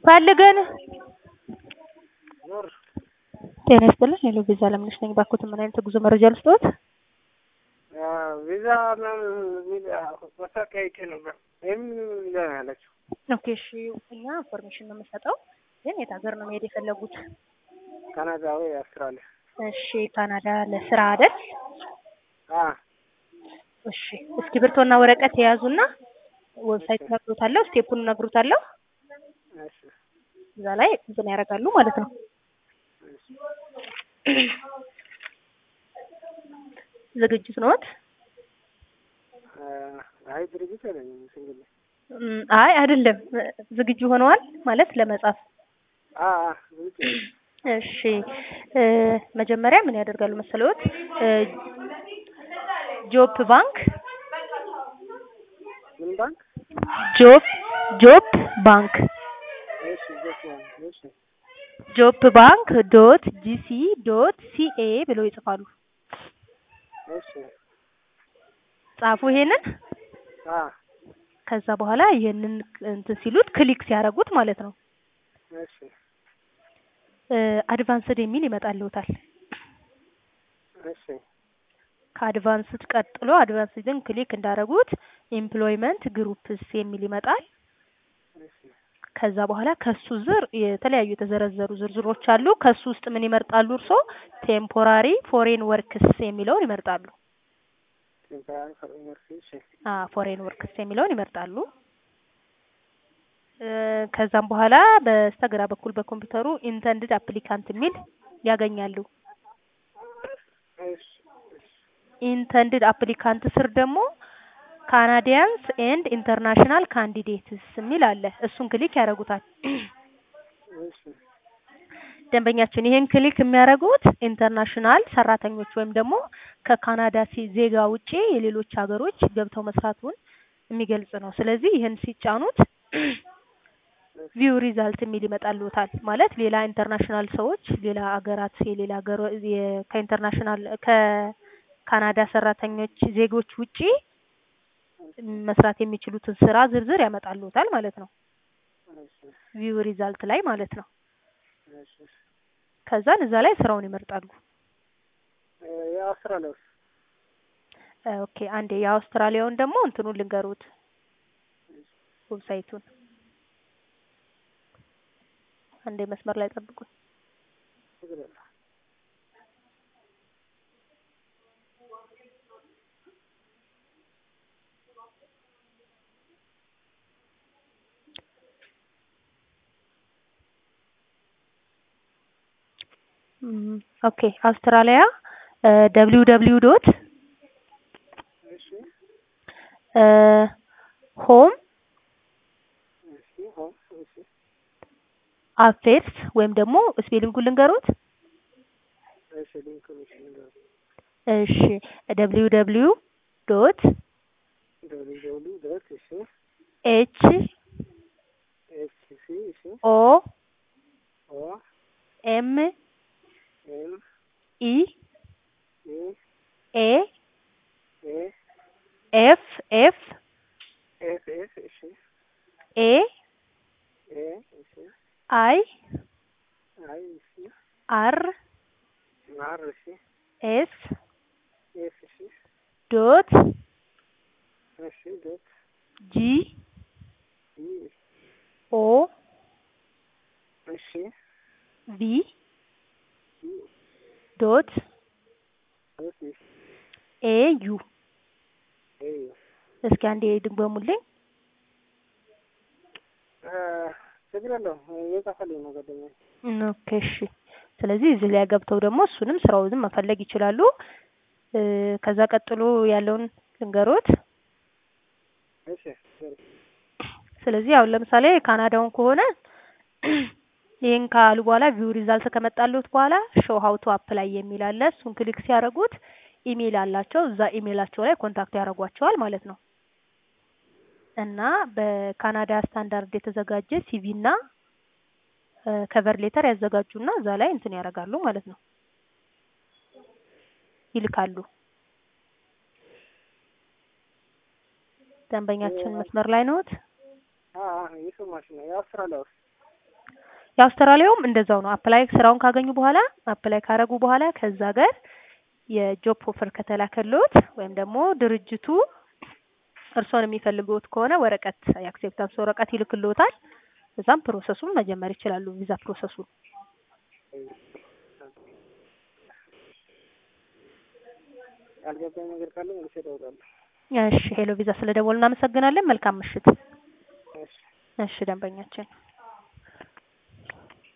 ፈልገን ኖር ጤና ይስጥልን። ሄሎ ቪዛ ለምነሽ ነኝ። ባኮት ምን አይነት ጉዞ መረጃ ልስጥዎት? ቪዛ ቪዛ ማስታወቂያ አይቼ ነበር። ይህም ቪዛ ነው ያለችው። ኦኬ እሺ፣ እኛ ኢንፎርሜሽን ነው የምንሰጠው። ግን የት ሀገር ነው መሄድ የፈለጉት? ካናዳ ወይ አውስትራሊያ? እሺ ካናዳ ለስራ አይደል? አ እሺ እስክሪብቶና ወረቀት የያዙና ዌብሳይት እነግሮታለሁ፣ ስቴፑን እነግሮታለሁ። እሺ እዛ ላይ እንትን ያደርጋሉ ማለት ነው። ዝግጅት ነዎት? አይ ድርጅት አይደለም ሲንግል እም፣ አይ አይደለም፣ ዝግጁ ሆነዋል ማለት ለመጻፍ። አ አ ዝግጅት እሺ እ መጀመሪያ ምን ያደርጋሉ መሰለዎት? እ ጆፕ ባንክ ምን ባንክ? ጆፕ ጆፕ ባንክ እሺ ጀት እሺ ጆፕ ባንክ ዶት ጂሲ ዶት ሲኤ ብለው ይጽፋሉ። እሺ ጻፉ ይሄንን። አ ከዛ በኋላ ይሄንን እንትን ሲሉት ክሊክ ሲያደርጉት ማለት ነው እሺ አድቫንስድ የሚል ይመጣልዎታል። እሺ ከአድቫንስድ ቀጥሎ አድቫንስድን ክሊክ እንዳደረጉት ኤምፕሎይመንት ግሩፕስ የሚል ይመጣል። እሺ ከዛ በኋላ ከሱ ዝር የተለያዩ የተዘረዘሩ ዝርዝሮች አሉ። ከሱ ውስጥ ምን ይመርጣሉ እርስዎ? ቴምፖራሪ ፎሬን ወርክስ የሚለውን ይመርጣሉ። ቴምፖራሪ ፎር ዩኒቨርሲቲ እሺ አ ፎሬን ወርክስ የሚለውን ይመርጣሉ። እ ከዛም በኋላ በስተግራ በኩል በኮምፒውተሩ ኢንተንድድ አፕሊካንት የሚል ያገኛሉ። እሺ ኢንተንድድ አፕሊካንት ስር ደግሞ ካናዲያንስ ኤንድ ኢንተርናሽናል ካንዲዴትስ የሚል አለ። እሱን ክሊክ ያደርጉታል። እሺ ደንበኛችን ይሄን ክሊክ የሚያደርጉት ኢንተርናሽናል ሰራተኞች ወይም ደግሞ ከካናዳ ሲ- ዜጋ ውጪ የሌሎች ሀገሮች ገብተው መስራቱን የሚገልጽ ነው። ስለዚህ ይህን ሲጫኑት ቪው ሪዛልት የሚል ይመጣልዎታል። ማለት ሌላ ኢንተርናሽናል ሰዎች ሌላ ሀገራት የሌላ ሀገር የ- ከኢንተርናሽናል ከካናዳ ሰራተኞች ዜጎች ውጪ መስራት የሚችሉትን ስራ ዝርዝር ያመጣልዎታል ማለት ነው። እሺ ቪው ሪዛልት ላይ ማለት ነው። እሺ ከዛን እዛ ላይ ስራውን ይመርጣሉ። የአውስትራሊያ ውስጥ እ ኦኬ አንዴ የአውስትራሊያውን ደግሞ እንትኑን ልንገሩት ዌብሳይቱን አንዴ መስመር ላይ ጠብቁኝ። ችግር የለም። እም፣ ኦኬ አውስትራሊያ ደብሊው ደብሊው ዶት እሺ ሆም እሺ ሆም እሺ አፌርስ ወይም ደግሞ ስፔሊንጉን ልንገሩት። እሺ ሊንኩን እሺ ንገረኝ። እሺ ደብሊው ደብሊው ዶት ደብሊው ደብሊው ዶት እሺ ኤች ኤች ሲ እሺ ኦ ኦ ኤም ኤም ኢ ኢ ኤ ኤ ኤፍ ኤፍ ኤፍ ኤፍ እሺ ኤ ኤ እሺ አይ አይ እሺ አር አር እሺ ኤስ ኤፍ እሺ ዶት እሺ ዶት ጂ ኢ ኦ እሺ ቪ ኢ ዶት ዶት እሺ ኤ ዩ ኤ እስኪ አንዴ ድገሙልኝ። ችግር የለውም እየጻፈልኝ ነው ጓደኛዬ። ኦኬ እሺ። ስለዚህ እዚህ ላይ ገብተው ደግሞ እሱንም ስራውንም መፈለግ ይችላሉ። እ ከዛ ቀጥሎ ያለውን ልንገሮት። እሺ ችግር ስለዚህ አሁን ለምሳሌ ካናዳውን ከሆነ ይህን ካሉ በኋላ ቪው ሪዛልት ከመጣሉት በኋላ ሾው ሀው ቱ አፕላይ የሚል አለ። እሱን ክሊክ ሲያደርጉት ኢሜይል አላቸው። እዛ ኢሜይላቸው ላይ ኮንታክት ያደርጓቸዋል ማለት ነው። እና በካናዳ ስታንዳርድ የተዘጋጀ ሲቪ እና ከቨር ሌተር ያዘጋጁና እዛ ላይ እንትን ያደርጋሉ ማለት ነው፣ ይልካሉ። ደንበኛችን መስመር ላይ ነዎት? እየሰማሽ ነው? የአውስትራሊያ ውስጥ የአውስትራሊያውም እንደዛው ነው። አፕላይ ስራውን ካገኙ በኋላ አፕላይ ካረጉ በኋላ ከዛ ጋር የጆብ ኦፈር ከተላከልዎት ወይም ደግሞ ድርጅቱ እርስዎን የሚፈልጉት ከሆነ ወረቀት የአክሴፕታንስ ወረቀት ይልክልዎታል። እዛም ፕሮሰሱን መጀመር ይችላሉ። ቪዛ ፕሮሰሱን ያልገባኝ ነገር ካለ መልሼ እደውላለሁ። እሺ ሄሎ ቪዛ ስለደወሉ እናመሰግናለን። መልካም ምሽት። እሺ እሺ ደንበኛችን